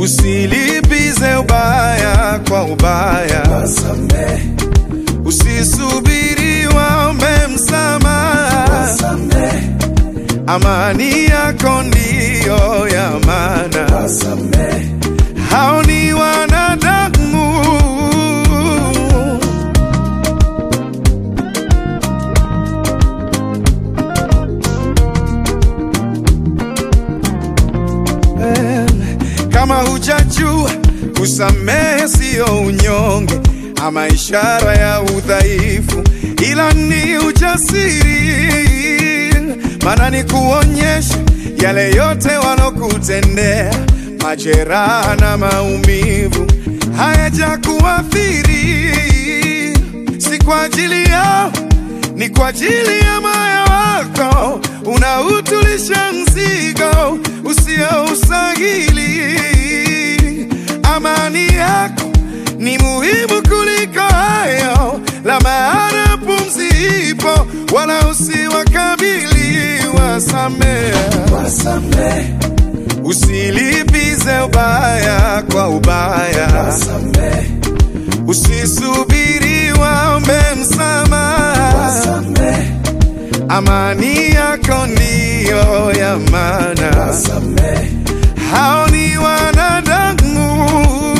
usilipize ubaya kwa ubaya, wasamehe, usisubiri waombe msamaha, wasamehe, amani yako ndiyo ya maana. wasamehe, Hao ni wanadamu, Eh, kama hujajua kusamehe siyo unyonge ama ishara ya udhaifu, ila ni ujasiri, maana ni kuonyesha yale yote walokutendea, majeraha na maumivu hayajakuathiri, si kwa ajili yao ni kwa ajili ya moyo wako unautulisha mzigo usioustahili. Amani yako ni muhimu kuliko hayo, la maana pumzi ipo, wala usiwakabili. Wasamehe, wasamehe, usilipize ubaya kwa ubaya, wasamehe, usisubiri waombe msamaha. wasamehe, Amani yako ndiyo ya maana. wasamehe, Hao ni wanadamu,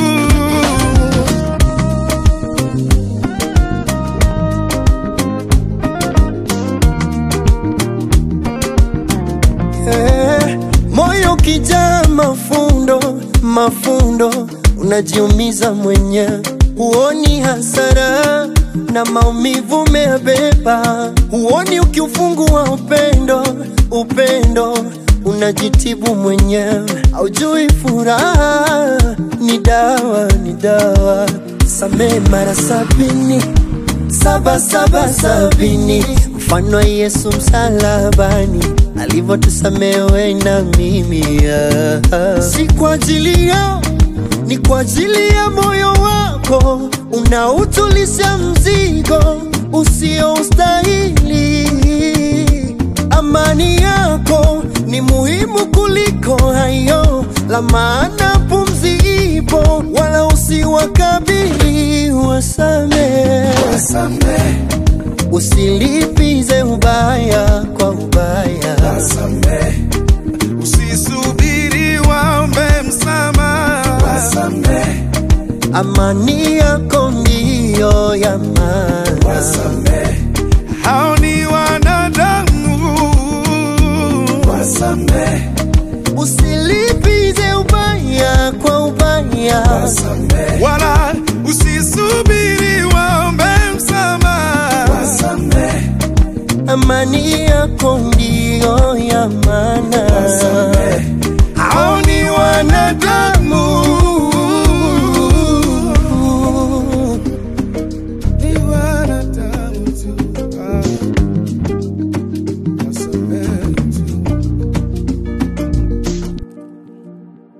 Eh, moyo kijaa mafundo mafundo, unajiumiza mwenyewe, huoni hasara na maumivu umeyabeba, huoni ukiufungua upendo upendo, unajitibu mwenyewe, haujui furaha ni dawa ni dawa. Samehe mara sabini saba saba sabini, mfano wa Yesu msalabani alivyotusamehe na mimi ah. Si kwa ajili yao, ni kwa ajili ya moyo wako unautulisha mzigo usioustahili. Amani yako ni muhimu kuliko hayo, la maana pumzi ipo, wala usiwakabili. Wasamehe, wasamehe, usilipize ubaya kwa ubaya. wasamehe, usisubiri waombe msamaha. wasamehe, Amani yako ndiyo ya maana. wasamehe, Hao ni wanadamu, wasamehe, Usilipize ubaya kwa ubaya. wasamehe, wala usisubiri waombe msamaha. wasamehe, Amani yako ndiyo ya maana. wasamehe.